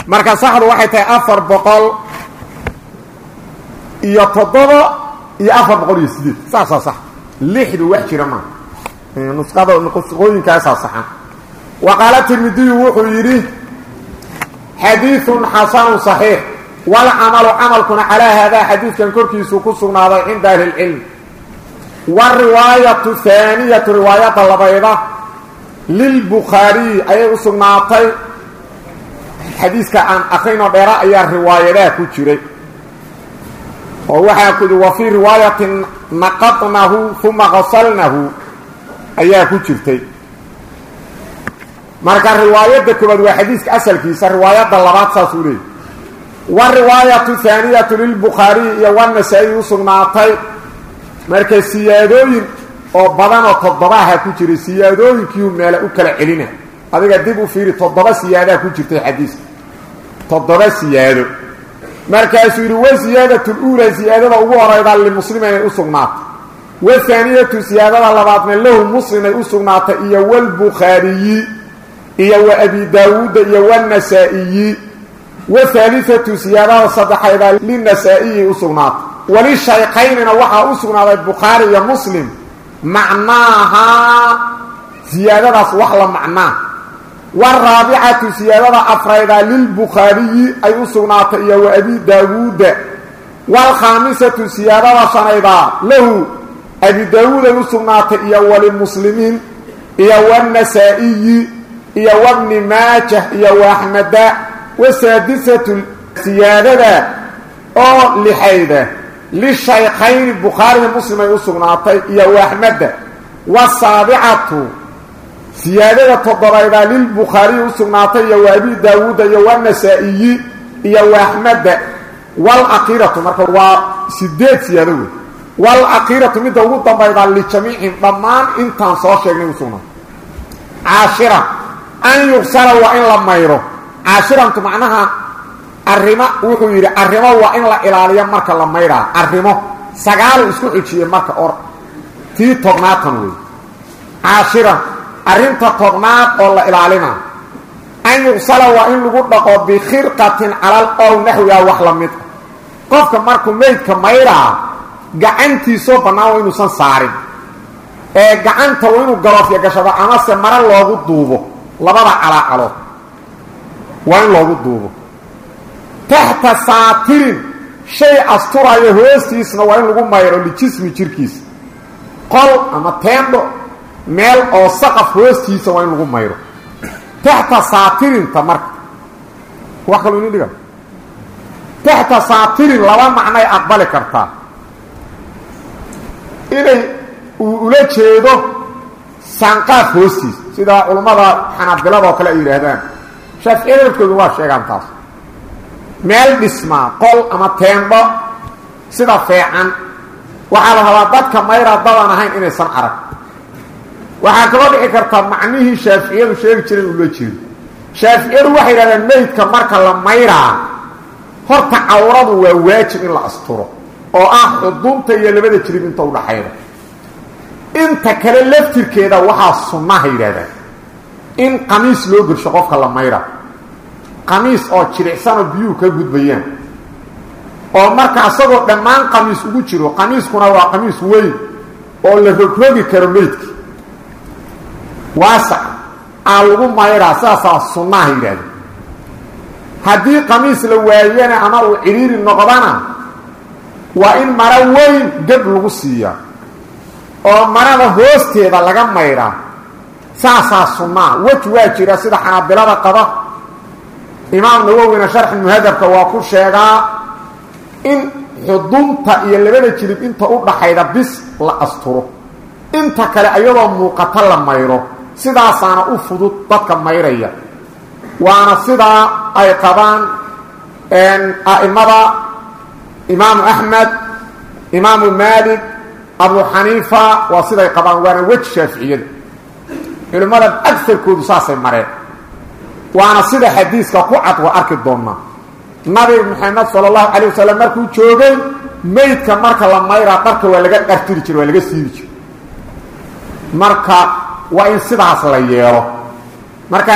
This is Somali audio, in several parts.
marka saxdu waxay tahay afar boqol iyo toddoba iyo afar boqol iyo sideed saasaa sax lixdu wax jira maa nusqada nusqooyinkaasaa saxan wa qaala tirmidiyu wuxuu yidhi xadiiثun xasanu صaxiix walcamalu camalkuna calaa haadaa xadiidkan korkiisuu ku sugnaaday cinda ahli اlcilm wariwaayatu haaniyatu riwaayadda labayda lilbukhaariyi ayay u sugnaatay xadiiska aan akrinoo dheera ayaa riwaayadaha ku jiray oo waxaa ku wa fii riwaayatin naqadnahu uma qasalnahu ayaa ku jirtay marka riwaayadda koobaad waa xadiiska asalkiisa riwaayadda labaad saasuu leeyay wariwaayatu haaniyatu lilbukhaariyi iyo wanasa-i u sugnaatay marka siyaadooyin oo badan oo toddobaha ku jiray siyaadooyinkiiu meela u kala celina adiga dib u fiiri toddoba siyaadaa ku jirtay xadiiska toddoba siyaado markaasuu yidhi wa siyaadatu luulaa siyaadada ugu horayda limuslim inay u sugnaatay wahaaniyatu siyaadada labaadna lahu muslim ay u sugnaatay iyo walbukhaariyi iyo wa abi daawuudda iyo wanasaa'iyi wahaaliatu siyaadada saddexayda linasaa'iyi u sugnaatay walishaykaynina waxaa u sugnaaday bukhaari iyo muslim macnaahaa siyaadadaas wax la macnaa waraabicatu siyaadada afrayda lilbukhaariyi ay u sugnaatay iyo wa abi daawuudda waalkhaamisatu siyaadada shanayda lahu abi daawuud ay u sugnaatay iyo walimuslimiin iyo wanasaa'iyi iyo wabni maajah iyo waaxmeda wasaadisatu siyaadada oo lixayda lishaykayni bukhaariga muslim ay u sugnaatay iyo waaxmeda wasaabicatu siyaadada toddobayda lilbukhaariyi u sugnaatay iyo wa abi daawuuda iyo wanasaa'iyi iyo waaxmeda walakiiratu marka waa sideed siyaado wey walakiiratu midda ugu dambayda lijamiicihim dhammaan intaan soo sheegnay u sugnaatay caashira an yugsala waa in la mayro caashirantu macnaha arrimo wuxuu yidhi arrimo waa in la ilaaliyo marka la mayraa arrimo sagaalu isku xijiyey marka or tii tobnaatan wey caashiran arrinta tobnaad oo la ilaalina an yugsala waa in lagu dhaqo bikhirqatin calal ow naxwiha wax la mid qofka markuu meydka mayraa gacantiisoo bannaan waa inuusan saarin ee gacanta waa inuu galoofya gashado amase mare loogu duubo labada calaacalood waa in loogu duubo taxta saatirin shay asturayo hoostiisna waa in lagu mayro lijismi jirkiisa qol ama teendho meel oo saqaf hoostiisa waa in lagu mayro taxta saatirinta marka wax kaloo ini dhiga taxta saatirin laba macnay aqbali kartaa inay uu ula jeedo saanqaaf hoostiisa sida culummada xanaabilada oo kale ay yidhaahdaan shaaficiyada lafkoodu waa sheegaan taas meel dhismaa qol ama teendho sida feecan waxaa la rabaa dadka mayra dadan ahayn inaysan arag waxaa kaloo dhici kartaa macnihii shaaficiyadu sheegi jireen ula jeedo shaaficiyadu waxay yidhahdeen meydka marka la mayraa horta cawradu waa waajib in la asturo oo ah xudunta iyo labada jirib inta udhaxayda inta kale laftirkeeda waxaa sunnaha yidhahdaan in qamiis loo gersho qofka la mayra qamiis oo jiricsanoo biyuhu ka gudbayaan oo marka asagoo dhammaan qamiis ugu jiro qamiiskuna waa qamiis weyn oo la rogrogi karo meydka waasac aa lagu mayraa sidaasaa sunnaha yidhahdeen haddii qamiis la waayana ama uu cidhiiri noqdana waa in maro weyn geb lagu siiyaa oo marada hoosteeda laga mayraa saasaa sunnaa wej waa jira sida xanaabilada qaba imaam nawowina sharxi muhadabka waa ku sheegaa in xudunta iyo labada jilib inta u dhaxayda bis la asturo inta kale ayadoo muuqata la mayro sidaasaana u fudud dadka mayraya waana sidaa ay qabaan a'imada imaamu axmed imaamu maalik abu xaniifa waa siday qabaan waana wej shaaficiyada culimmada agarkoodu saasay mareen waana sida xadiiska ku cad waa arki doonnaa nabi maxamed sala allahu calay wasalam markuu joogay meydka marka la mayraa dharka waa laga dhartiri jira waa laga siibi jira marka waa in sidaas la yeelo marka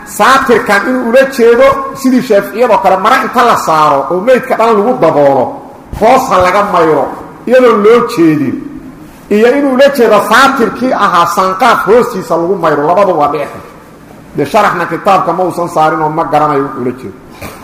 saatirkan inuu ula jeedo sidii shaaficiyadoo kale mara inta la saaro oo meydka dhan lagu daboolo hoosa laga mayro iyadoon loo jeedin iyo inuu ula jeedo saatirkii ahaa sanqaaf hoostiisa lagu mayro labadu waa dhicka dee sharaxna kitaabka ma uusan saarin oo ma garanayo wuxuu ula jeedo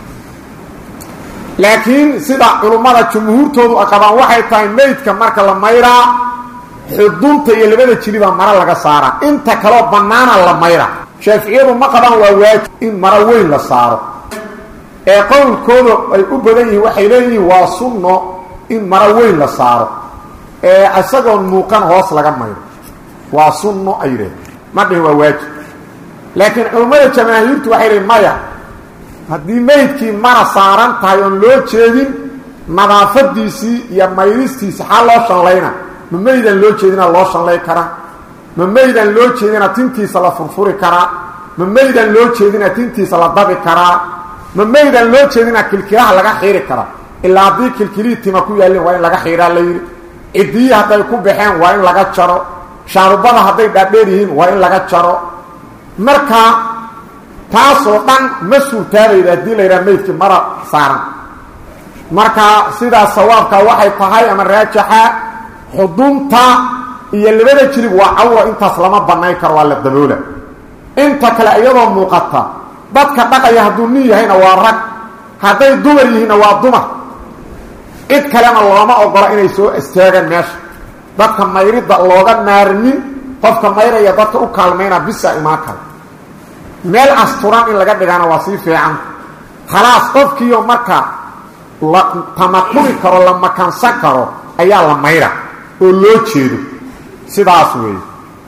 laakiin sida culummada jumhuurtoodu qabaan waxay tahay meydka marka la mayraa xudunta iyo labada jilibaa maro laga saaraa inta kaloo bannaana la mayra shaaficiyadu ma qabaan waa waajib in maro weyn la saaro ee qowlkooda ay u badan yihiin waxay leeyihiin waa sunno in maro weyn la saaro ee isagoon muuqan hoos laga mayro waa sunno ay yidhaheen ma dhihin waa waajib laakiin culummada jamaahiirtu waxay leeyiin maya haddii meydkii mara saaran tahay oon loo jeedin nadaafadiisii iyo mayristiisi xaa loo shallayna ma meydaan loo jeedina loo shallay karaa ma meydaan loo jeedina tintiisa la furfuri karaa ma meydaan loo jeedina tintiisa la dabi karaa ma meydaan loo jeedina kilkilaha laga xiiri karaa ilaa haddii kilkilihii tima ku yaallin waa in laga xiiraa la yidhi ciddiyii hadday ku baxeen waa in laga jaro shaarubada hadday dhaadheer yihiin waa in laga jaro marka taasoo dhan ma suurtaabayda haddii la yidhaha meydkii mara saaran marka sidaas sawaabka waxay tahay ama raajaxa xudunta iyo labada jilib waa cawra intaas lama banayn karo waa la daboola inta kale iyadoo muuqata dadka dhaqaya hadduu nin yahayna waa rag hadday dumar yihiinna waa dumar cid kalena looma ogola inay soo istaagaan meesha dadka mayridda looga naarmin qofka mayraya dadka u kaalmayna bisa imaan kara meel asturan in laga dhigaana waa sii fiican khalaas qofkiiyo marka la tamakuni karo la makansan karo ayaa la mayra oo loo jeedo sidaas weeye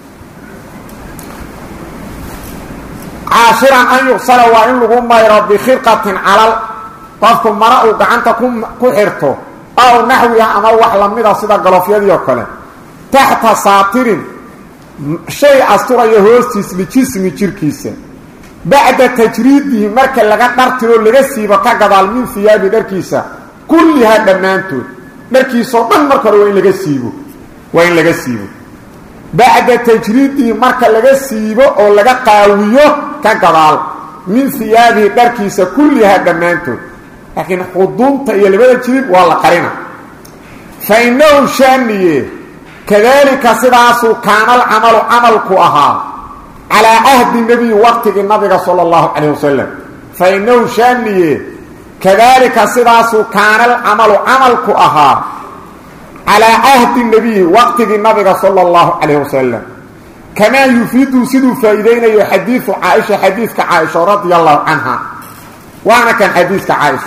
caashiran an yuqsala waa in lagu mayro bikhirqatin calal qofku mara uu gacanta ku xirto aw naxwiha ama wax lamida sida galofyadii oo kale taxta saatirin shay asturaya hoostiis lijismi jirkiisa bacda tajriidihi marka laga dhartiro laga siibo ka gadaal min hiyaabi dharkiisa kullihaa dhammaantood dharkiisoo dhan marka hore waa in laga siibo waa in laga siibo bacda tajriidihi marka laga siibo oo laga qaawiyo ka gadaal min hiyaabihi dharkiisa kullihaa dhammaantood laakiin xudunta iyo labada jirib waa la qarina fa innahu shaaniye kadaalika sidaasuu kaanal camalu camalku ahaa calaa cahdi nebiyi waqtigii nabiga sala allahu calayh wasalam fa innahu shaaniye kadaalika sidaasuu kaanal camalu camalku ahaa calaa cahdi nebiyi waqtigii nabiga sala allahu calayh wasalam kamaa yufiidu siduu faa'iideynayo xadiidu caaisha xadiidka caaisha radia allahu canha waana kan xadiiska caaisha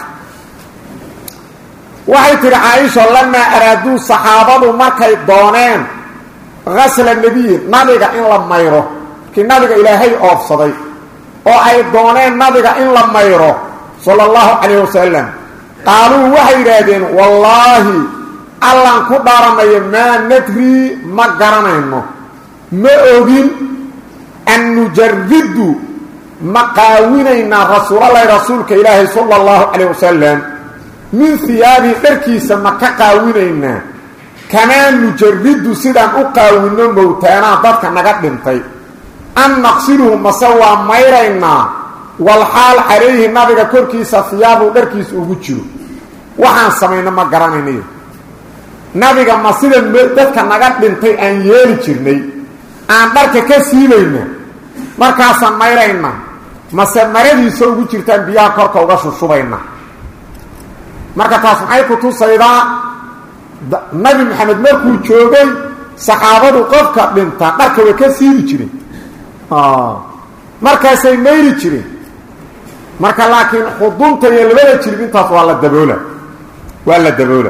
waxay tidhi caaisha lamaa araaduu saxaabadu markay dooneen hasla nebiyi nabiga in la mayro kii nabiga ilaahay oofsaday oo ay dooneen nabiga in la mayro sala allahu calayh wasalam qaaluu waxay yidhaahdeen wallaahi allaan ku dhaaranayo maa nadrii ma garanayno ma ogin an nujariddu ma qaawinaynaa rasuulalahi rasuulka ilaahay sala allahu calayh wasalam min hiyaabii dharkiisa ma ka qaawinaynaa kamaa nujariddu sidaan u qaawinno mowtaanaa dadka naga dhintay an naqsiluhu mase waa mayraynaa walxaal calayhi nabiga korkiisa hiyaabuu dharkiisa ugu jiro waxaan samayno ma garanaynayo nabiga ma sida dadka naga dhintay aan yeeli jirnay aan dharka ka siibayna markaasaan mayraynaa mase maradiisa ugu jirtaan biyaha korka uga shushubayna marka taas maxay ku tusaydaa nabi maxamed markuu joogay saxaabadu qofka dhinta dharka way ka siibi jireen markaasay mayri jireen marka laakiin xudunta iyo labada jirib intaas waa la daboola waa la daboola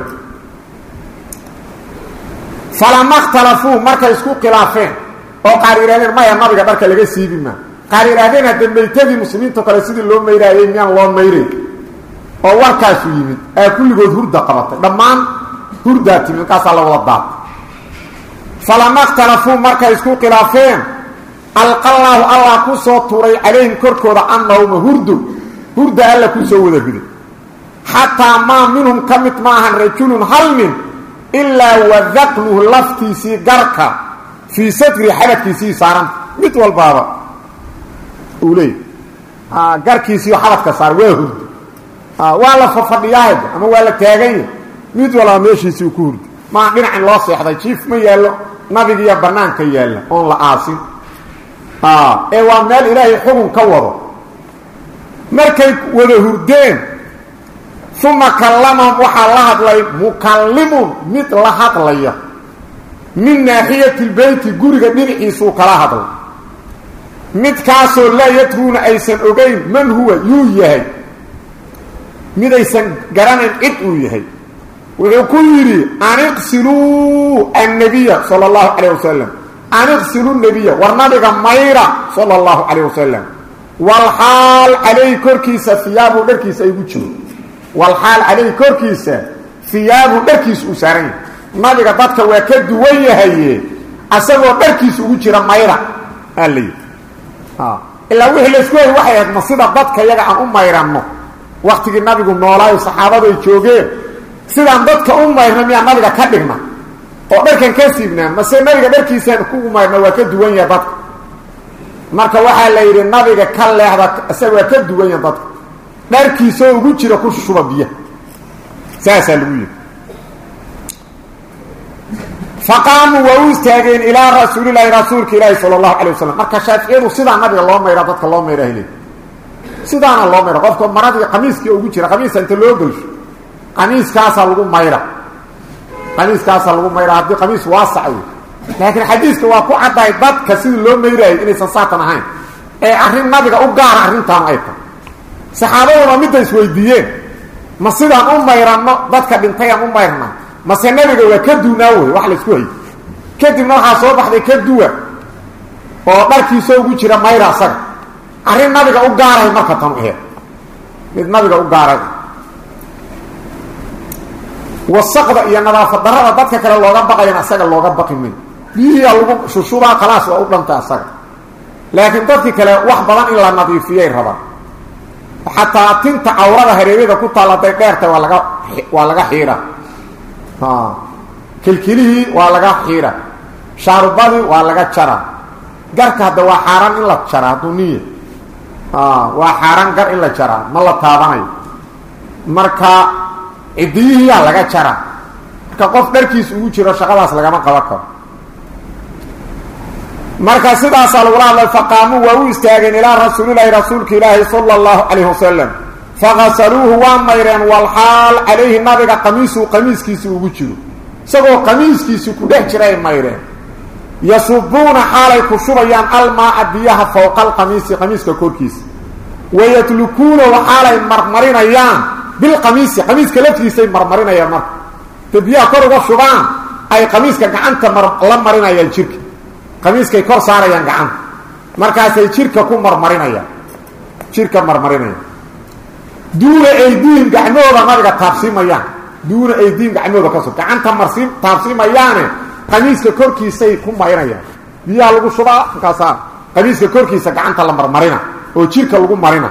falama اkhtalafuu markay isku khilaafeen oo qaar yidhahdeen maya nabiga dharka laga siibi maa qaar yidhahdeen hadde maytadii muslimiinto kale sidii loo mayraayey miyaan loo mayray oo warkaasu yimid aa kulligood hurda qabatay dhammaan hurdaa timid markaasaa la wada daatay falama اkhtalafuu markay isku khilaafeen alqallaahu allah ku soo tuuray calayhim korkooda annawma hurdu hurda alla ku soo wada riday xataa maa minhum ka mid maahan rajulun hal nin ilaa wadaqnuhu laftiisii garka fii sadri xabadkiisii saaranta mid walbaaba uu leeyay garkiisiiyo xabadka saar waa hurdi waa la fafadhiyaahad ama waa la taaganya mid walba meeshiisii uu ku hurdi maa dhinacin loo seexday jiif ma yaallo nabigiiyo bannaanka yaalla oon la aasin ee waa meel ilaahay xugun ka wado markay wada hurdeen uma kallamahum waxaa la hadlay mukallimun mid la hadlaya min naaxiyati lbeyti guriga dhinaciisuu kala hadlay midkaasoo laa yadruuna aysan ogayn man huwa yuu yahay midaysan garanayn cid uu yahay wuxuu ku yidhi aniqsiluu annabiya sala allahu calayh wasalam aniqsilu nabiya war nabiga mayra sala allahu calayh wasalam walxaal calayhi korkiisa hiyaabu dharkiisa ay gu jiro walxaal calayhi korkiisa hiyaabu dharkiisa uu saaran yahay nabiga dadka waa ka duwan yahaye asagoo dharkiisa ugu jira mayra aa la yidhi ilaa wixii laysku hay waxay ahayd ma sida dadka yaga aan u mayranno waktigii nabigu noolaayo saxaabadu ay joogeen sidaan dadka u mayrna miyaa nabiga ka dhigna oo dharkan ka siibnaa mase nabiga dharkiisaan kugu mayrna waa ka duwan yaha dadka marka waxaa la yidhi nabiga ka leexda isaga waa ka duwan yaha dadka dharkiisoo ugu jira ku shuba biyaha saasaa lagu yidhi faqaamuu waa u istaageen ilaa rasuulilaahi rasuulka ilaahi sala allahu calay wasalam marka shaaficiyadu sidaa nabiga loo mayraa dadka loo mayraa heli sidaana loo mayra qofka maradii qamiiskii ugu jira qamiiska inta loo gelsho qamiiskaasaa lagu mayra qamiiskaasaa lagu mayra haddii qamiis waasac wey laakiin xadiiska waa ku caddahay dadka sidii loo mayraayo inaysan saatan ahayn ee arrin nabiga u gaara arrintaanu ay tahay saxaabaduna midda isweydiiyeen ma sidaan u mayranno dadka dhintayaan u mayrna mase nabiga waa ka duunaa wey wax laysku hayy kadibna waxaa soo baxday ka duwa oo dharkiisoo ugu jira mayra asaga arrin nabiga u gaaray marka tanu aheed mid nabiga u gaaray wasaqda iyo nadaafad darada dadka kale looga baqayan asaga looga baqi may biyihiia lagu shushubaa khalaas waa u dhantay asaga laakiin dadkii kale wax badan in la nadiifiyay rabaan xataa tinta cawrada hareeryada ku taal hadday dheertay waa laga waa laga xiira kilkilihii waa laga xiira shaarubadii waa laga jara garka hadda waa xaaraan in la jara hadduu niya waa xaaraan gar in la jaraa ma la taabanayo marka cidiyihiyaa laga jara marka qof dharkiis ugu jiro shaqadaas lagama qaban karo marka sidaasaa lagula hadlay faqaamuu waa u istaageen ilaa rasuulilaahi rasuulka ilaahi sala allahu calayhi wasalam faqasaluuhu waa mayreen walxaal calayhi nabiga qamiisuu qamiiskiisi ugu jiro isagoo qamiiskiisi ku dhex jira ay mayreen yasubuuna xaalay ku shubayaan almaaa biyaha fowqa alqamiisi qamiiska korkiisa wayatlukuunahu xaalay marmarinayaan bilqamiisi qamiiska laftiisay marmarinayaan marka ta biyaha kor uga shubaan ay qamiiska gacanta la marinayaan jirka qamiiskay kor saarayaan gacanta markaasay jirka ku marmarinayaan jirka marmarinayaan duuna aydiihim gacmahooda nabiga taabsiimayaan duuna aydiihim gacmahooda ka sug gacanta marsi taabsiimayaane qamiiska korkiisay ku marinayaan biyaha lagu shubaa markaasaa qamiiska korkiisa gacanta la marmarina oo jirka lagu marina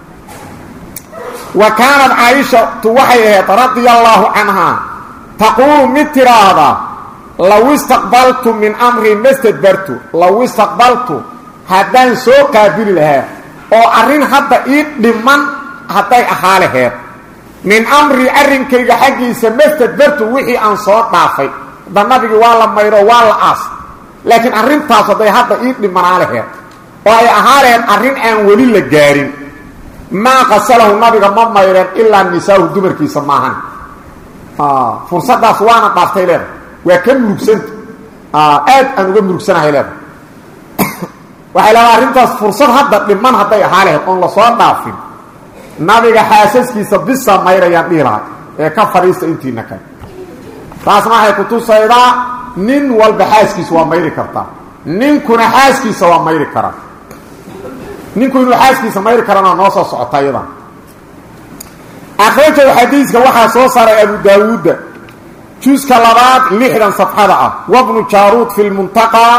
wa kaanat caaishatu waxay ahayd radia allaahu canhaa taquulu mid tiraahda law istaqbaltu min amri mastadbartu law istaqbaltu haddaan soo qaabili lahaa oo arrin hadda ii dhiman hadday ahaa laheed min amri arrinkayga xaggiisa mastadbartu wixii aan soo dhaafay hadda nabigii waa la mayro waa la aas laakiin arrintaas hadday hadda ii dhimanaa laheed oo ay ahaa laheed arrin aan weli la gaarin maa qasalahu nabiga ma mayreen ilaa nisaahu dumarkiisa maahan fursaddaas waana dhaaftay leeda waa ka murugsanta aad aan uga murugsanahay leeda waxay leedaha arrintaas fursad hadda dhiman hadday ahaa laheyd oon lasoo dhaafin nabiga xaasaskiisa bisa mayrayaan dhihi lahay ee ka fadhiista intiina kale taasna waxay kutusaydaa nin walba xaaskiisa waa mayri kartaa ninkuna xaaskiisa waa mayri karaa ninku inuu xaaskiisa mayri karana noo soo socota iyadan akhrajahu xadiiska waxaa soo saaray abu daawuudda juska labaad lixdan safxada ah wabnu jaaruud fi lmuntaqaa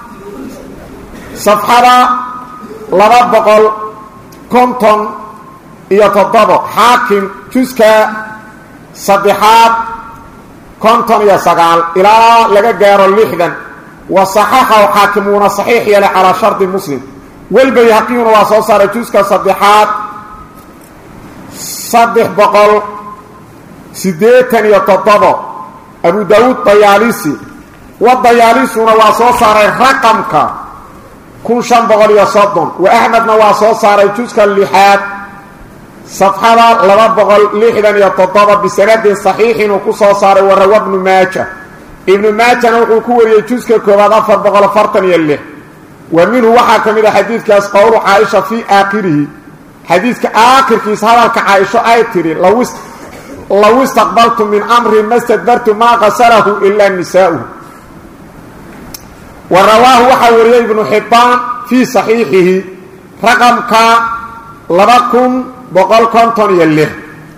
safxada laba boqol konton iyo toddobo xaakim juska saddexaad konton iyo sagaal ilaa laga gaaro lixdan wa saxaxahu xaakim wuuna saxiix yeelay calaa shardi muslim walbayhaqiyuna waa soo saaray juska saddexaad saddex boqol siddeetan iyo toddobo abu daawuud dayaalisi wa dayaalisuna waa soo saaray raqamka kun shan boqol iyo soddon wa axmedna waa soo saaray juska lixaad safxada laba boqol lixdan iyo toddoba bisanadin saxiixin uu ku soo saaray warawa bnu maaja ibnu maajana wuxuu ku wariyey juska koowaad afar boqol afartan iyo lix wa minhu waxaa ka mid a xadiidkaas qowlu caaisha fii aakhirihi xadiidka aakhirkiisa hadalka caaisho ay tidhi low istaqbaltu min amri ma stadbartu maa qasalahu ilaa nisaa'uhu wa rawaahu waxaa wariyey ibnu xibbaan fii saxiixihi raqamka laba kun boqol konton iyo lix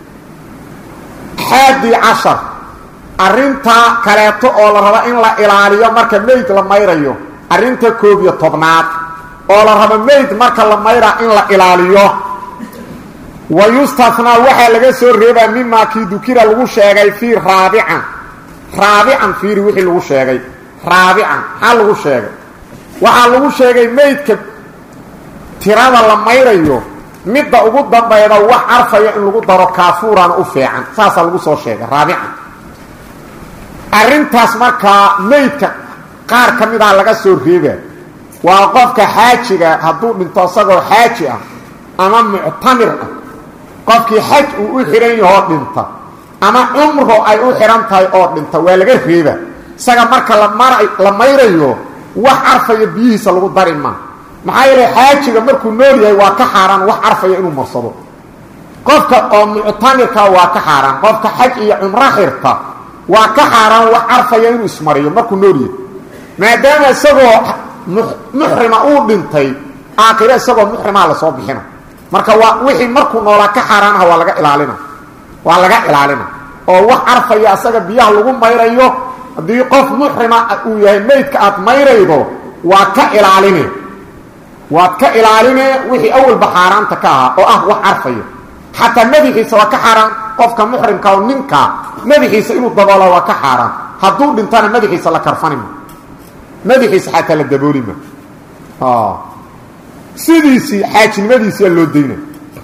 xaadi cashar arrinta kaleeto oo la rabo in la ilaaliyo marka meyd la mayrayo arrinta koob iyo tobnaad oo la rabo meyd marka la mayraa in la ilaaliyo wa yustathnaa waxaa laga soo reebaa mimaa kii dukira lagu sheegay fii raabican raabican fiiri wixii lagu sheegay raabican maxaa lagu sheegay waxaa lagu sheegay meydka tirada la mayrayo midda ugu dambayda wax carfaya in lagu daro kaafuurana u fiican saasaa lagu soo sheegay raabican arrintaas markaa meydka qaar ka midaa laga soo reebaa waa qofka xaajiga hadduu dhinto isagoo xaaji ah ama muctamir ah qofkii xaj uu u xidhan yahoo dhinta ama cumro ay u xidhan tahay oo dhinta waa laga reeba isaga marka lamar la mayrayo wax carfaya biyihiisa lagu dari maa maxaa yeele xaajiga markuu nool yahay waa ka xaaraan wax carfaya inuu marsado qofka oo muctamirka waa ka xaaraan qofka xaj iyo cumro xirta waa ka xaaraan wax carfaya inuu ismariyo markuu nool yahay maadaama isagoo muxrima uu dhintay aakhiro isagoo muxrimaa lasoo bixina marka waa wixii markuu noolaa ka xaaraanaha waa laga ilaalina waa laga ilaalina oo wax carfaya asaga biyaha lagu mayrayo haddii qof muxrima uu yahay meydka aad mayraydo waa ka ilaaline waad ka ilaaline wixii awalba xaaraanta ka ahaa oo ah wax carfaya xataa madaxiisa waa ka xaaraan qofka muxrimka oo ninka madaxiisa inuu daboola waa ka xaaraan hadduu dhintana madaxiisa la karfanima madaxiisa xataa la daboolima sidiisii xaajinimadiisiyaa loo dayna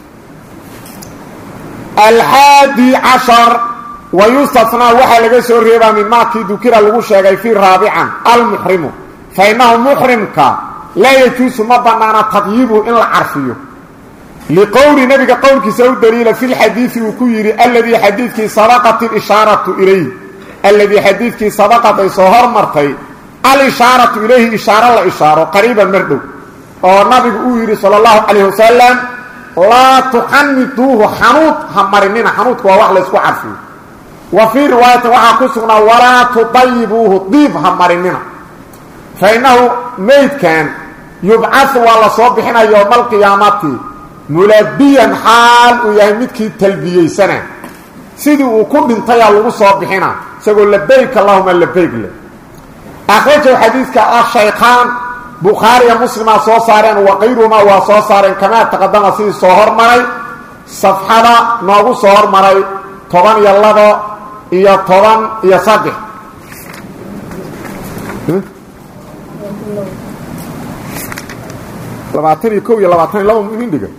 alxaadi cashar wa yustathnaa waxaa laga soo reebaa min maakii dukira lagu sheegay fii raabican almuxrimu fa innahu muxrimka laa yajuusu ma bannaana tadyiibu in la carfiyo liqowli nabiga qowlkiisa u daliila fi lxadiidi uu ku yidhi alladii xadiidkii sabaqat ilishaaratu ilayh alladii xadiidkii sabaqat ay soo hormartay alishaaratu ilayhi ishaaro la ishaaro qariiban mar dhow oo nabigu uu yidhi sala allahu calayh wasalam laa tuxaniduuhu xanuud ha marinina xanuudku waa wax laysku carfiyo wa fii riwaayatin waxaa ku sugnaa walaa tudayibuuhu diib ha marinina fa innahu meydkan yubcasu waa la soo bixina yowma alqiyaamati mulabiyan xaal uu yahay midkii talbiyeysana sidii uu ku dhintayaa lagu soo bixina isagoo labayk allahuma labayk le akhrajahu xadiidka ashaykhaan bukhaariya muslimaa soo saareen wa qayruhumaa waa soo saareen kamaa taqadama sidii soo hormaray safxada noogu soo hormaray toban iyo labo iyo toban iyo saddex labaatan iyo kow iyo labaatan iyo laba inin dhiga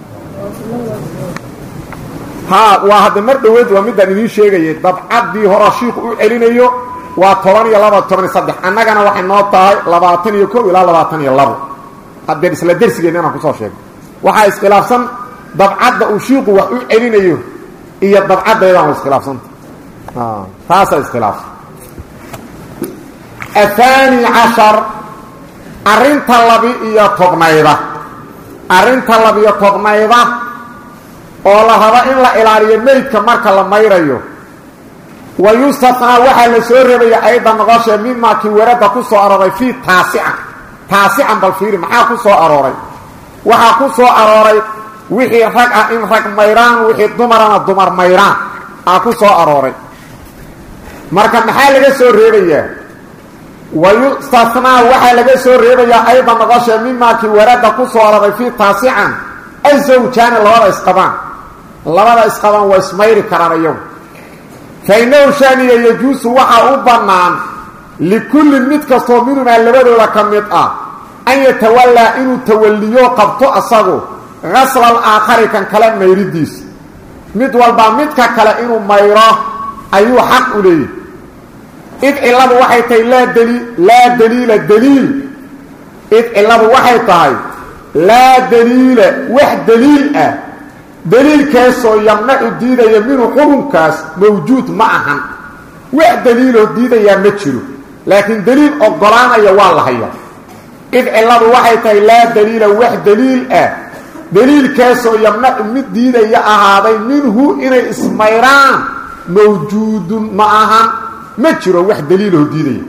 ha waa hadda mar dhoweed waa midaan idiin sheegayay dabcaddii hora shiiku u celinayo waa toban iyo laba toban iyo saddex annagana waxay noo tahay labaatan iyo kow ilaa labaatan iyo labo haddee isla dersigeena inaan kusoo sheego waxaa iskhilaafsan dabcadda uu shiiku wax u celinayo iyo dabcaddeedaan wa iskhilaafsanta taasaa iskhilaafsan ahaani cashar arrinta labi iyo tobnayda arrinta labiyo tobnayda oo la rabo in la ilaaliyo meydka marka la mayrayo wa yustatnaa waxaa la soo reebaya ayda noqoshee mimaa kii weradda ku soo arooray fii taasican taasican bal fiiri maxaa ku soo arooray waxaa ku soo arooray wixii rag ah in rag mayraan wixii dumarana dumar mayraan aa ku soo arooray marka maxaa laga soo reebayaa wa yustatnaa waxaa laga soo reebayaa ayda noqoshee mimaa kii weradda ku soo arooray fii taasican azawjaani labada isqabaan labada isqabaan waa ismayri karaan iyagu fa innahu shaaniga yajuusu waxaa u bannaan likullin mid kastoo minumaa labadooda ka mid ah an yatawallaa inuu tawalliyo qabto asagu gasla alaakhari kan kale mayridiisa mid walba midka kale inuu mayro ayuu xaq u leeyahy id cilladu waxay tahay laa daliil laa daliila daliil id cilladu waxay tahay laa daliila wax daliil ah daliilkaasoo yamnacu diidaya minhu xukunkaas mawjuud ma ahan wax daliiloo diidayaa ma jiro laakiin daliil ogolaanaya waa la hayaa id cilladu waxay tahay laa daliila wax daliil ah daliilkaasoo yamnacu mid diidaya ahaaday minhu inay ismayraan mawjuudun ma ahan ma jiro wax daliiloo diidaya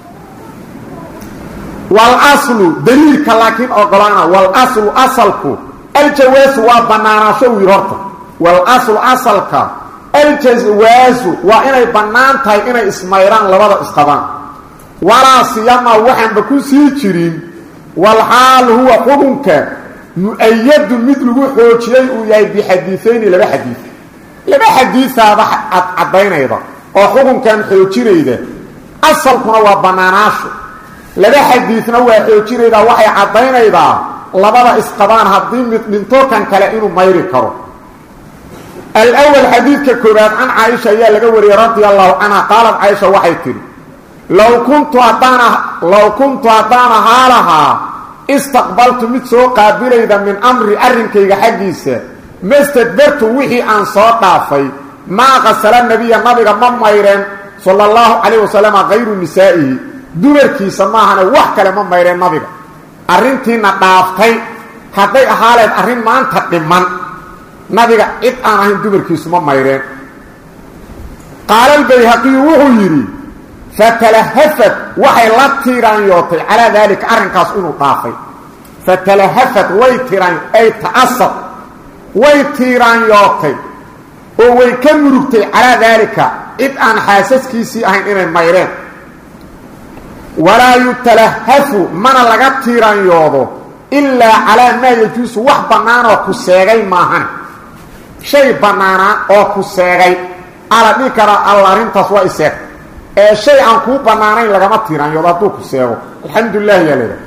walaslu daliilka laakiin ogolaana walaslu asalku aljawaasu waa bannaanaasho uu yidhi horta walaslu asalka aljawaasu waa inay bannaan tahay inay ismayraan labada isqabaan walaa siyama waxaanba ku sii jirin walxaal huwa xukunka mu-ayadu mid lagu xoojiyey uu yahay bixadiiayni laba xadiid laba xadiisaaba ad caddaynayda oo xukunkan xoojinayda asalkuna waa bannaanaasho laba xadiidna waa xoojinaydaa waxay caddaynaydaa labada isqabaan haddii mid dhinto kan kale inuu mayri karo alawal xadiidka koobaad can caaisha ayaa laga wariyey radia allahu canha qaalad caaisha waxay tidhi low kuntu haddaan low kuntu haddaan ahaa lahaa istaqbaltu mid soo qaabilayda min amri arrinkayga xaggiisa mastadbartu wixii aan soo dhaafay maa qasala nabiya nabiga ma mayreen sala allahu calayh wasalama kayru nisaa'ihi dumarkiisa maahane wax kale ma mayreen nabiga arrintiina dhaaftay hadday ahaaleed arrin maanta dhiman nabiga cid aan ahayn dumarkiisu ma mayreen qaala albayhaqiyu wuxuu yidhi fatalahafat waxay la tiiraanyootay calaa daalika arrinkaas inuu dhaafay fatalahafat way tiiraan ay ta'asab way tiiraanyootay oo way ka murugtay calaa daalika cid aan xaasaskiisii ahayn inay mayreen walaa yutalahafu mana laga tiiraanyoodo ilaa calaa maa yajuusu wax bannaanoo ku seegay maahan shay bannaanaa oo ku seegay ala dhihi karaa alla arrintaas waa iseeg ee shay aan kuu bannaanayn lagama tiiraanyoodo hadduu ku seego alxamdulilah yaa leedahay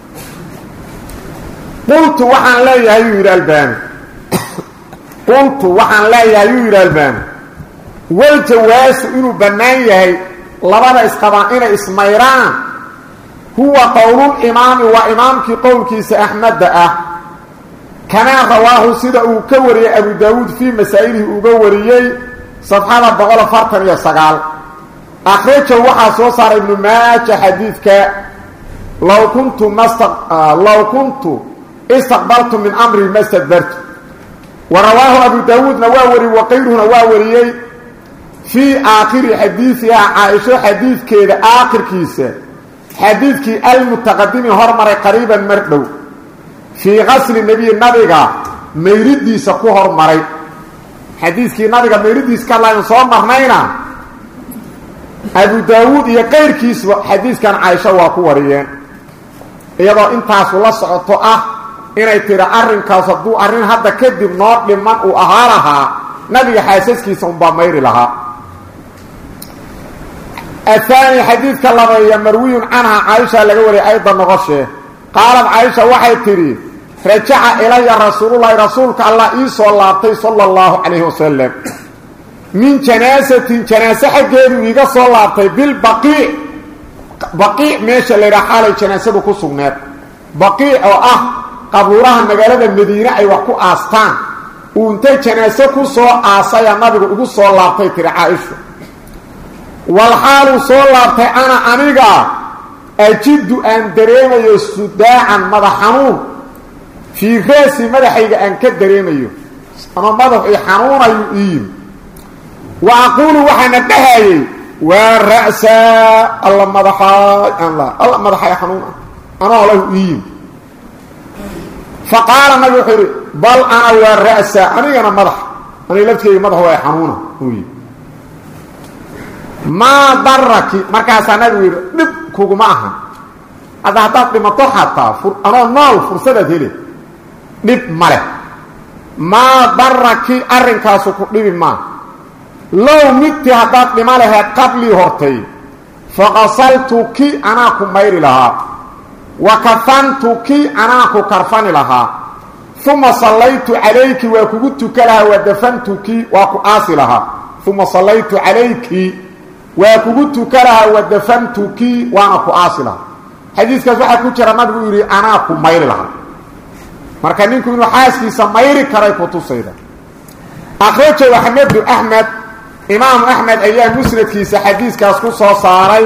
qultu waxaan leeyahay yuu yidhi albaani qultu waxaan leeyahay yuu yidhi albaani waljawaasu inuu bannaan yahay labada isqabaan inay ismayraan huwa qowlulimaami waa imaamkii qowlkiisa axmedda ah kamaa rawaahu sida uu ka wariyey abu daawuud fii masaa'ilihi uga wariyey safxada boqol afartan iyo sagaal akhrajahu waxaa soo saaray ibnu maaja xadiidka low kuntu mast low kuntu istaqbaltu min amri ma stadbartu wa rawaahu abu daawuudna waa wariyey waqayruhuna waa wariyey fii aakhiri xadiidiha caaisho xadiidkeeda aakhirkiisa xadiidkii almutaqadimi hormaray qariiban mar dhow fii qasli nebiyi nabiga mayridiisa ku hormaray xadiidkii nabiga mayridiisa ka hadlayan soo marnayna abu daawuud iyo qayrkiisba xadiidkan caaisho waa ku wariyeen iyadoo intaasu la socoto ah inay tiri arrinkaas hadduu arrin hadda kadib noo dhiman uu ahaa lahaa nabiga xaasaskiisa unbaa mayri lahaa ahaani xadiidka labeeya marwiyun canha caaisha laga wariyay ayda noqoshee qaalad caaisha waxay tidhi rajaca ilaya rasuululahi rasuulka allah ii soo laabtay sala allahu calayhi wasalam min janaasatin janaase xaggeedu iiga soo laabtay bilbaqiic baqiic meesha laydhaha xaalay janaasadu ku sugneed baqiic oo ah qabuuraha magaalada madiine ay wax ku aastaan uu intay janaase ku soo aasaya nabigu igu soo laabtay tiri caaisha walxaaluu soo laabtay ana aniga ajiddu aan dareemayo sudaacan madax xanuun fii raasi madaxayga aan ka dareemayo ama madaxu i xanuunayu iiyimi wa aquulu waxaana dhahayey waa ra'saa alla madaxaay aan la alla madaxay xanuun ah anoo lahu iiyimi fa qaala nabi wuxuu yidhi bal ana waa ra'saa anigana madax aniga laftigeyga madax waa xanuuna uu yidhi maa daraki markaasaa nabigu yidhi dhib kuguma aha hadda haddaad dhimato xataa anoo nool fursadaad hele dhib ma leh maa daraki arrinkaasu ku dhibi maa low midtii haddaad dhima laheed qablii hortay faqasaltuki anaa ku mayri lahaa wa kafantuki anaanku karfani lahaa uma sallaytu calayki waa kugu tuka lahaa wa dafantuki waa ku aasi lahaa uma sallaytu calayki waa kugu tuka lahaa wa dafantuki waana ku aasi lahaa xadiiskaas waxaa ku jira nabigu yidhi anaa ku mayri lahaa marka ninku inuu xaaskiisa mayri karay ku tusayda akhrajahu axmedu axmed imaamu axmed ayaa musnadkiisa xadiiskaas ku soo saaray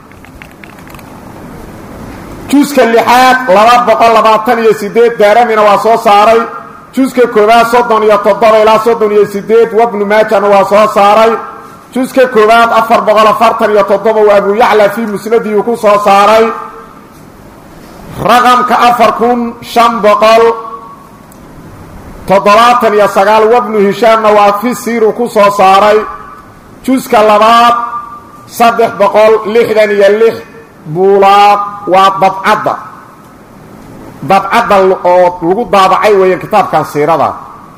juska lixaad laba boqol labaatan iyo sideed daaramina waa soo saaray juska koowaad soddon iyo toddoba ilaa soddon iyo sideed wabnu maajana waa soo saaray juska koowaad afar boqol afartan iyo toddoba waa abu yacla fii musnadiyu ku soo saaray raqamka afar kun shan boqol toddobaatan iyo sagaal wabnu hishaamna waa fi siiru ku soo saaray juska labaad saddex boqol lixdan iyo lix buulaaq waa dabcadda dabcadda oo lagu daabacay weeyaan kitaabkan siirada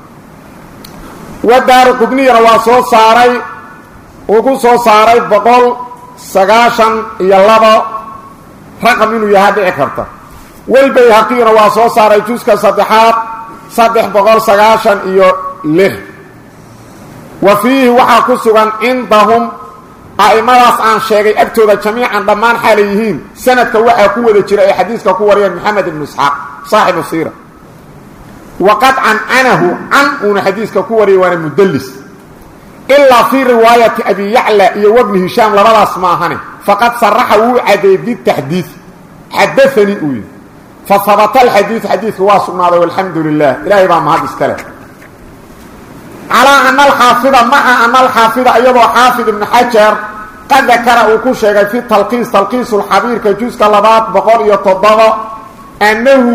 wadaaru qudniyana waa soo saaray uu ku soo saaray boqol sagaashan iyo labo raqam inuu yahaa dhici karta welbayhaqiyuna waa soo saaray juska saddexaad saddex boqol sagaashan iyo lix wa fiihi waxaa ku sugan cindahum a'imadaas aan sheegay agtooda jamiican dhammaan xaalay yihiin sanadka waxaa ku wada jira ay xadiiska ku wariyeen moxamed ibnu isxaaq saaxibu siira waqad cancanahu can uuna xadiiska ku wariyay waana mudallis ilaa fii riwaayati abi yacla iyo wabni hishaam labadaas maahane faqad saraxa wuu cadeeyey bitaxdiid xadaanii uu yidhi fa habata alxadiid xadiidka waa sugnaaday walxamdu lilah ilaahay baa mahad iska leh calaa ana alxaafida maca ana alxaafida iyadoo xaafid ibnu xajar qad dakara uu ku sheegay fi talqiis talqiisulxabiirka juska labaad boqol iyo toddoba annahu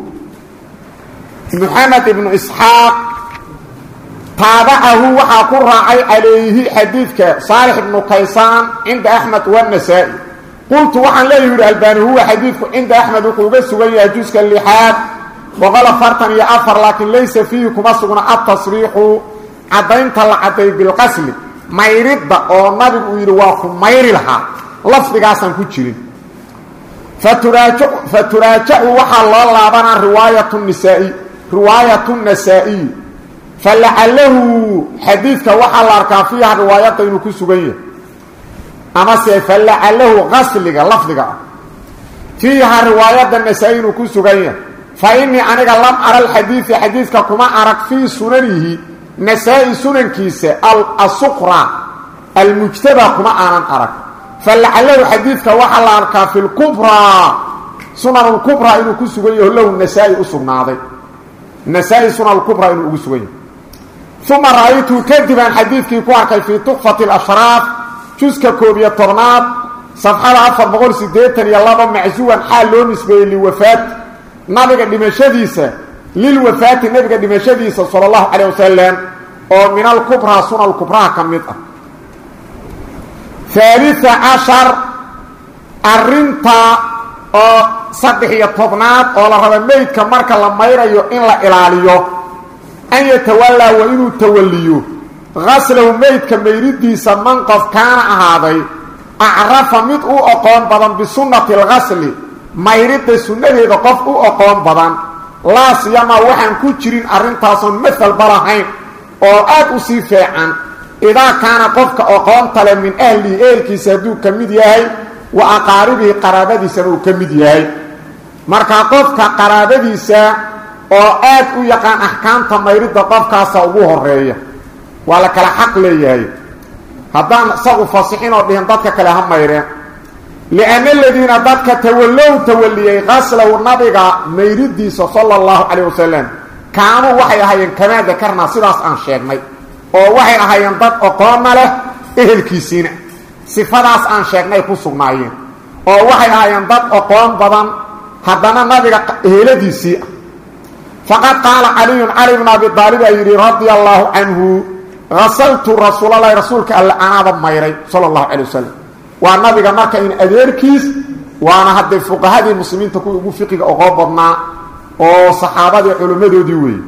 moxamed ibnu isxaaq taabacahu waxaa ku raacay calayhi xadiidka saalix ibnu kaysaan cinda axmed wanasaa'i qultu waxaan leeyahi yidhi albaani huwa xadiidku cinda axmed wuxuu uga sugan yahay juska lixaad boqol afartan iyo afar laakiin laysa fiihi kuma sugna altasriixu caddaynta la cadday bilqasli mayridda oo nabigu uu yidhi waa ku mayri lahaa lafdigaasaan ku jirin fa turaajacu waxaa loo laabanaa riwaayat nisaa'i riwaayatu nasaa'iy fa lacalahu xadiidka waxaa la arkaa fiiha riwaayadda inuu ku sugan yahay amase fa lacalahu qasliga lafdiga ah fiiha riwaayadda nasaa-i inuu ku sugan yahay fa innii aniga lam ara alxadiidi xadiidka kuma arag fii sunanihi nasaa-i sunankiisa asuqra almujtaba kuma aanan arag fa lacalahu xadiidka waxaa la arkaa fi lkubraa sunan lkubraa inuu ku sugan yaho lahu nasaa-i u sugnaaday nasaa-i sunan lkubraa inuu ugu sugan yahay uma ra-aytuu kadibaan xadiidkii ku arkay fii tuxfati alashraaf juska koob iyo tobnaad safxada afar boqol siddeetan iyo laba macsuwan xaal loo nisbeeyey liwafaat nabiga dhimashadiisa lilwafaati nabiga dhimashadiisa sala allahu calayh wasalam oo min alkubraa suna alkubraha ka mid ah haalisa cashar arrinta oo saddex iyo tobnaad oo la raba meydka marka la mayrayo in la ilaaliyo an yatawallaa waa inuu tawalliyo qaslahu meydka mayridiisa man qof kaana ahaaday acrafa mid u oqoon badan bisunnati alqasli mayridda sunnadeeda qof u oqoon badan laa siyamaa waxaan ku jirin arrintaasoon mahalba lahayn oo aad u sii feecan idaa kaana qofka oqoonta leh min ahlihi ehelkiisa hadduu ka mid yahay wa aqaaribihi qaraabadiisana uu ka mid yahay markaa qofka qaraabadiisa oo aad u yaqaan axkaamta mayridda qofkaasa ugu horeeya waa la kala xaq leeyahay haddaan isagu fasixin oo dhihin dadka kale ha mayreen lianna aladiina dadka tawallow tawalliyey qaslahu nabiga mayridiisa sala allahu calayh wasalam kaanuu waxay ahaayeen kamaa dakarnaa sidaas aan sheegnay oo waxay ahaayeen dad oqoonna leh ehelkiisiina sifadaas aan sheegnay ku sugnaayeen oo waxay ahaayeen dad oqoon badan haddana nabiga eheladiisii ah faqad qaala caliyun cali bnu abi aalib aa yidhi radia allaahu canhu hasaltu rasuulalahi rasuulka alle anaaba mayray sala allahu calay wasalam waa nabiga marka in adeerkiis waana haddee fuqahadii muslimiinta kuwii ugu fiqiga oqoo badnaa oo saxaabadii culimmadoodii weeye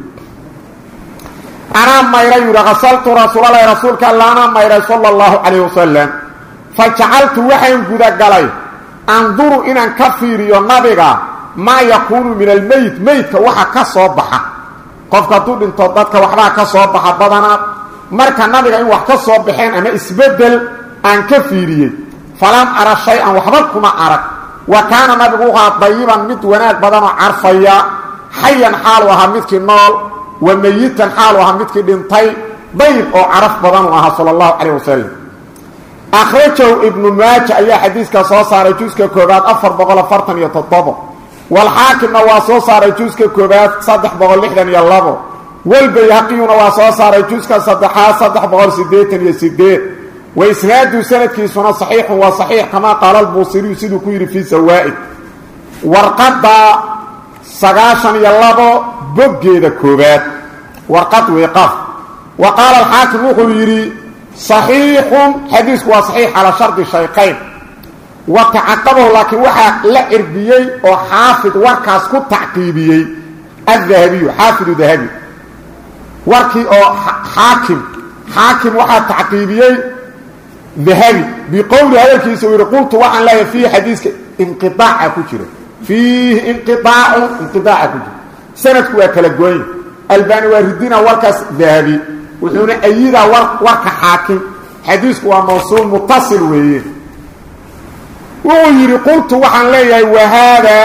anaa mayray yidhi hasaltu rasuulalahi rasuulka alle anaa mayray sala allahu calayh wasalam fa jacaltu waxaan gudagalay anduru inaan ka fiiriyo nabiga maa yakuunu min almeyd meydka waxa ka soo baxa qofka hadduu dhinto dadka waxbaa ka soo baxa badanaa marka nabiga in wax ka soo baxeen ama isbeddel aan ka fiiriyey falam ara shay-an waxba kuma arag wa kaana nabigu u ahaa dayiban mid wanaag badanoo carfaya xayan xaalu ahaa midkii nool wa meyitan xaalu ahaa midkii dhintay dayib oo caraf badanuu ahaa sala allahu calayh wasalam akhrajahu ibnu maaja ayaa xadiiskaa soo saaray juska koobaad afar boqol afartan iyo toddobo walxaakimna waa soo saaray juska koobaad saddex boqol lixdan iyo labo walbayhaqiyuna waa soo saaray juska saddexaad saddex boqol siddeetan iyo sideed wa isnaadu sanadkiisuna saxiixun waa saxiix kamaa qaala albuusiriyu siduu ku yidhi fii sawaa'id warqadda sagaashan iyo labo boggeeda koobaad warqad weeqaf wa qaala alxaakim wuxuu yidhi صaxiixun xadiisku waa صaxiix calaa shardi shayqayn wa tacaqabahu laakiin waxaa la cirbiyey oo xaafid warkaas ku tacqiibiyey adahabiyu xaafidu dahabi warkii oo xaakim xaakim waxaa tacqiibiyey dahabi biqowli hadalkiisa uu yidhi qultu waxaan leeyahay fiihi xadiiska inqiaaca ku jira fiihi inqiaacu inqiaaca ku jira sanadku waa kala goonya albani waa ridina warkaas dahabi wuxuuna ayidaa warka xaakim xadiisku waa mawsuul mutasil weeye wuxuu yidhi qultu waxaan leeyahay wahaadaa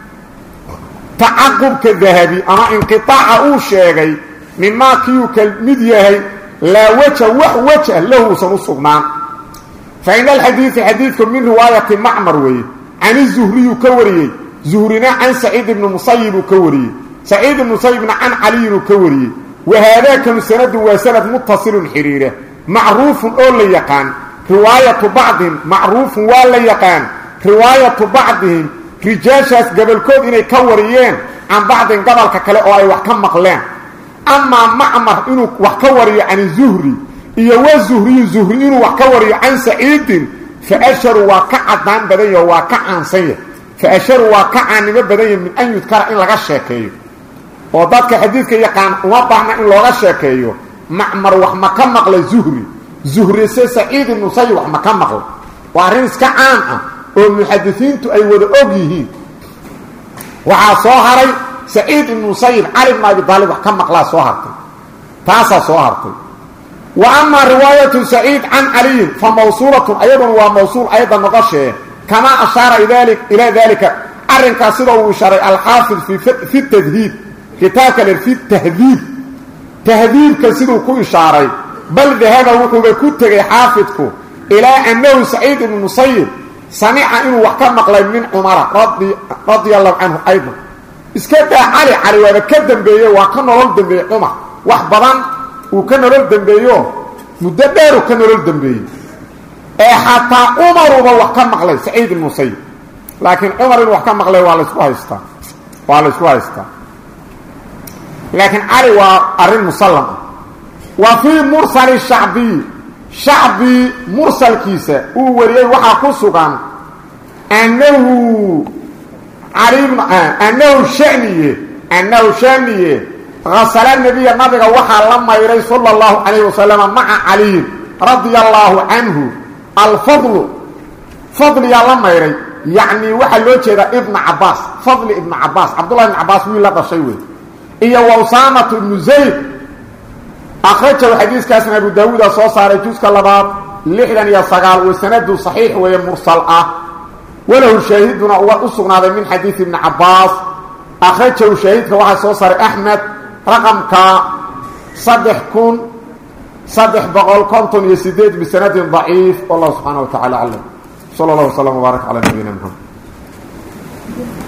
tacaqubka dahabi ama inqiaaca uu sheegay mimaa kiiuu ka mid yahay laa waja wax wajah lahuusan u sugnaan fa ina alxadiida xadiidku min riwaayati macmar weeye can izuhriyuu ka wariyey zuhrina can saciid ibni musayibuu ka wariyey saciid ibni musayibna can caliyinuu ka wariyey wahaadaakanu sanadun waa sanad mutasilun xidhiira macruufun oo la yaqaan riwaayatu bacdihim macruufun waa la yaqaan riwaayatu bacdihim rijaashaas gabolkood inay ka wariyeen can bacdin gobolka kale oo ay wax ka maqleen amaa macmar inuu wax ka wariyo can zuhri iyo wa zuhriyu zuhri inuu wax ka wariyo can saciidin fa asharu waa ka cadaan badan yaho waa ka caansan yahy fa asharu waa ka caannimo badan yahy min an yudkara in laga sheekeeyo oo dadka xadiidka yaqaan uma baahna in looga sheekeeyo macmar wax ma ka maqlay zuhri zuhri se saciid ibnu sayib wax ma ka maqlay waa arrin iska caan ah oo muxadisiintu ay wada og yihiin waxaa soo haray saciid ibnu musayib cali bn abi daalib wax ka maqlaa soo hartay taasaa soo hartay wa amaa riwaayatu saciid can caliyin fa mawsuulatun ayaduna waa mawsuul ayadda noqoshee kamaa ashaara ilaa daalika arrinkaas sida uu ishaaray alxaafid fi tadhiib kitaabka le fi tahdiib tahdiibka siduu ku ishaaray bal dahaba wuxuuba ku tegay xaafidku ilaa annahu saciid ibnu musayib samica inuu wax ka maqlay min cumara radia allahu canhu aydan iska daa cali cali waaba ka dembeeye waa ka nolol dembeeyey cumar wax badan uu ka nolol dembeeyo muddo dheeruu ka nolol dembeeyey ee xataa cumaruba wax ka maqlay saciid ibnu musayib laakiin cumar inuu wax ka maqlay waa laysku haystaa waa laysku haystaa laakiin cali waa arrin musallam ah wa fii mursali shacbiy shacbi mursalkiisa uu wariyey waxaa ku sugan annahu annahu shaniye annahu shaniye hasala nebiya nabiga waxaa la mayray sala allahu calayh wasalama maca caliyin radia allaahu canhu alfadlu fadliyaa la mayray yacni waxaa loo jeedaa ibna cabaas fadli ibna cabaas cabdullahi ibna cabaas wiil la dhashay wey iyo wa usaamatu ibnu zayd akhrajahu xadiiskaasna abu daawuuda soo saaray juska labaad lixdan iyo sagaal wa sanadu saxiix weeye mursal ah walahu shaahiduna uga u sugnaaday min xadiidi ibni cabaas akhrajahu shaahidka waxaa soo saaray axmed raqamka saddex kun saddex boqol konton iyo sideed bisanadin daciif wallahu subxaana wa tacala aclam sala allah waslama wbaarak calaa nabiyina mxamed